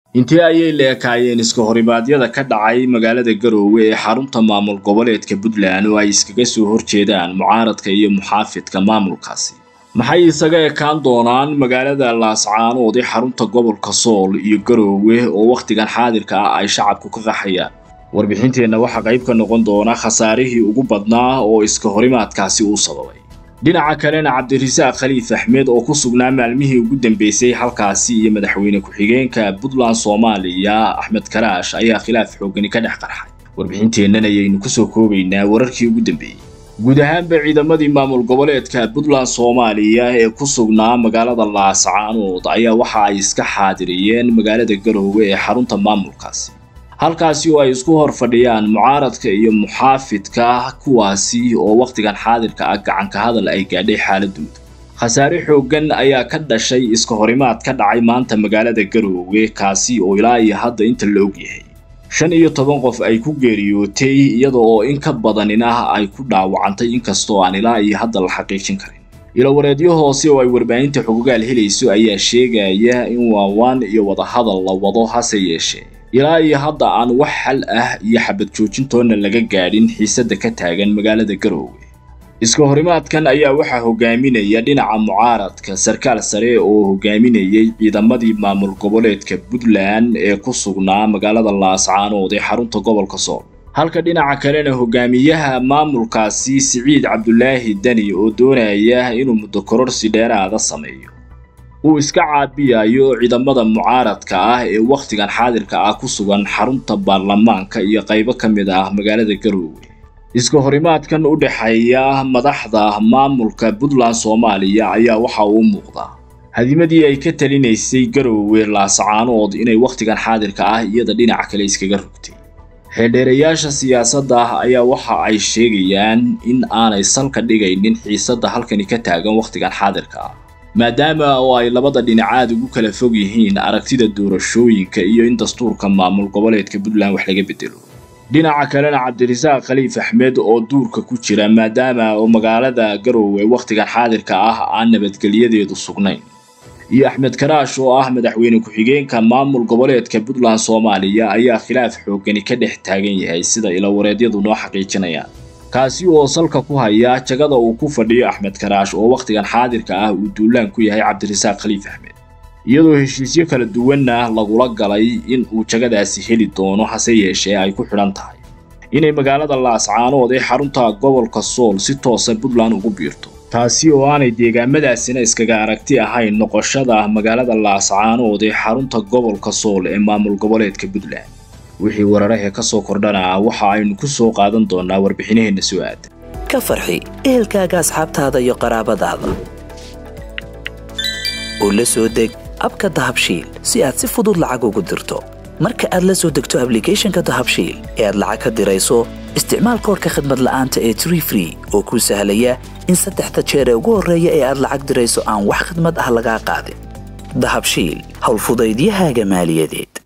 intee ayay leekaayeen iska horimaadyada ka dhacay magaalada garoowe ee xarunta maamul goboleedka puntland oo ay iskaga soo horjeedaan mucaaradka iyo muxaafidka maamulkaasi maxay isaga ekaan doonaan magaalada laascaanood ee xarunta gobolka sool iyo garoowe oo wakhtigan xaadirka ah ay shacabku ka qaxayaan warbixinteenna waxaa qayb ka noqon doona khasaarihii ugu badnaa oo iska horimaadkaasi uu sababay dhinaca kalena cabdirasaaq khaliif axmed oo ku sugnaa maalmihii ugu dambeysay halkaasi iyo madaxweyne ku-xigeenka puntland soomaaliya axmed karaash ayaa khilaaf xoogani ka dhex qarxay warbixinteennan ayaynu kusoo koobaynaa wararkii ugu dambeeyey guud ahaanba ciidamadii maamul goboleedka puntland soomaaliya ee ku sugnaa magaalada laascaanood ayaa waxa ay iska xaadiriyeen magaalada garoowe ee xarunta maamulkaasi halkaasi oo ay isku hor fadhiyaan mucaaradka iyo muxaafidka kuwaasi oo wakhtigan xaadirka ah gacanka hadal ay gaadhay xaaladooda khasaare xooggan ayaa ka dhashay iska horimaad ka dhacay maanta magaalada garoowe kaasi oo ilaa iyo hadda inta la ogyahay shan iyo toban qof ay ku geeriyootay iyada oo in ka badanin ah ay ku dhaawacantay inkastoo aan ilaa iyo hadda la xaqiijin karin ilowareedyo hoose oo ay warbaahinta xogogaal helayso ayaa sheegaya in waawaan iyo wadahadal la wado hase yeeshee ilaa iyo hadda aan wax xal ah iyo xabad joojintoonna laga gaadhin xiisadda ka taagan magaalada garoowe iska horimaadkan ayaa waxaa hogaaminaya dhinaca mucaaradka sarkaal sare oo hogaaminayay ciidamadii maamul goboleedka puntland ee ku sugnaa magaalada laascaanood ee xarunta gobolka sool halka dhinaca kalena hogaamiyaha maamulkaasi siciid cabdulaahi deni oo doonaya inuu muddo kororsi dheeraada sameeyo uu iska caabiyayo ciidamada mucaaradka ah ee wakhtigan xaadirka ah ku sugan xarunta baarlamaanka iyo qaybo ka mid ah magaalada garoowe iska horimaadkan u dhexeeya madaxda maamulka puntland soomaaliya ayaa waxa uu muuqdaa hadimadii ay ka talinaysay garoowe laascaanood inay wakhtigan xaadirka ah iyada dhinaca kale iskaga rogtay xeeldheerayaasha siyaasadda ayaa waxa ay sheegayaan in aanay salka dhigaynin xiisadda halkani ka taagan wakhtigan xaadirka ah maadaama oo ay labada dhinacaad ugu kala fog yihiin aragtida doorashooyinka iyo in dastuurka maamul goboleedka puntland wax laga bedelo dhinaca kalena cabdirasaaq khaliif axmed oo duurka ku jira maadaama oo magaalada garoowe wakhtigan xaadirka ah aan nabadgelyadeedu sugnayn iyo axmed karaash oo ah madaxweyne ku-xigeenka maamul goboleedka puntland soomaaliya ayaa khilaaf xoogani ka dhex taagan yahay sida ilowareedyadu noo xaqiijinayaan kaasi oo salka ku haya jagada uu ku fadhiyo axmed karaash oo wakhtigan xaadirka ah uu duulaan ku yahay cabdirasaaq khaliif axmed iyadoo heshiisyo kala duwanna lagula galay in uu jagadaasi heli doono hase yeeshee ay ku xidhan tahay inay magaalada laascaanood ee xarunta gobolka sool si toosa puntland ugu biirto taasi oo aanay deegaamadaasina iskaga aragti ahayn noqoshada magaalada laascaanood ee xarunta gobolka sool ee maamul goboleedka puntland wixii wararahee ka soo kordhana waxa aynu ku soo qaadan doonaa warbixinaheenna soo aada ka farxi ehelkaaga asxaabtaada iyo qaraabadaada oo la soo deg abka dahabshiil si aad si fudud lacag ugu dirto marka aad la soo degto ablicathonka dahabshiil ee aad lacag ka dirayso isticmaal koorka khadmad la'aanta ee tree free oo kuu sahlaya in saddexda jeer ee ugu horreeya ee aad lacag dirayso aan wax khidmad ah lagaa qaadin dahabshiil howlfudaydiyahaaga maaliyadeed